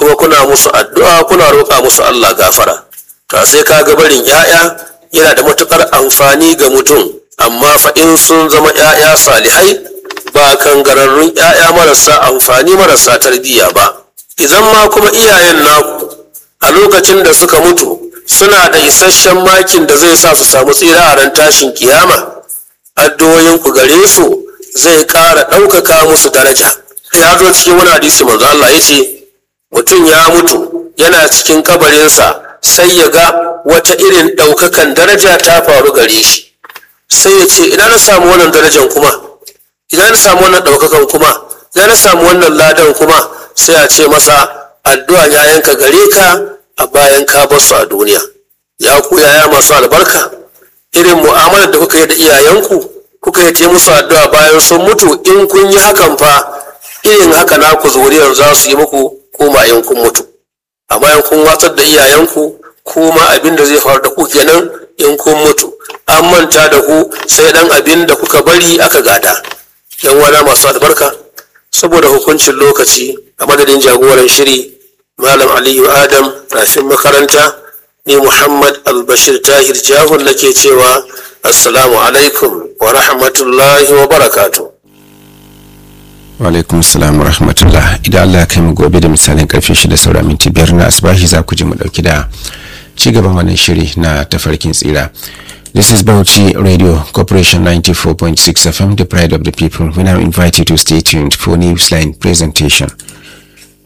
kuma kuna musu addu'a kuna roƙa musu Allah gafara to sai ka ga barin 'ya'ya yana da matuƙar amfani ga mutum amma fa in sun zama 'ya'ya salihai ba kangararrun 'ya'ya marasa amfani marasa tarbiyya ba idan ma kuma iyayen naku a lokacin da suka mutu suna da isasshen makin da zai sa su samu tsira a ran tashin kiyama addu'o'in ku gare su zai ƙara ɗaukaka musu daraja ya zo cikin wani hadisi manzo Allah ya ce mutum ya mutu yana cikin kabarinsa sai ya ga wata irin ɗaukakan daraja ta faru gare shi sai ya ce ina na samu wannan darajan kuma ina na samu wannan ɗaukakan kuma ina na samu wannan ladan kuma sai a ce masa addu'a ya yanka gare ka a bayan ka bar su a duniya ya ku yaya masu albarka irin mu'amalar da kuka yi da iyayenku kuka yi ta musu addu'a bayan sun mutu in kun yi hakan fa irin haka naku zuriyar za su yi muku kuma in kun mutu amma in kun watsar da iyayenku kuma abin da zai faru da ku kenan in kun mutu an manta da ku sai dan abin da kuka bari aka gada yan wana masu albarka saboda hukuncin lokaci a madadin jagoran shiri malam aliyu adam rafin makaranta ni muhammad albashir tahir jahun nake cewa assalamu alaikum wa rahmatullahi wa barakatuh alaikum salam wa rahmatullah idan Allah ya kai mu gobe da misalin karfe shida saura minti biyar na asbahi za ku ji mu dauki da ci gaban wannan shiri na tafarkin tsira This is Bauchi Radio Corporation 94.6 FM, the pride of the people. We now invite you to stay tuned for Newsline presentation.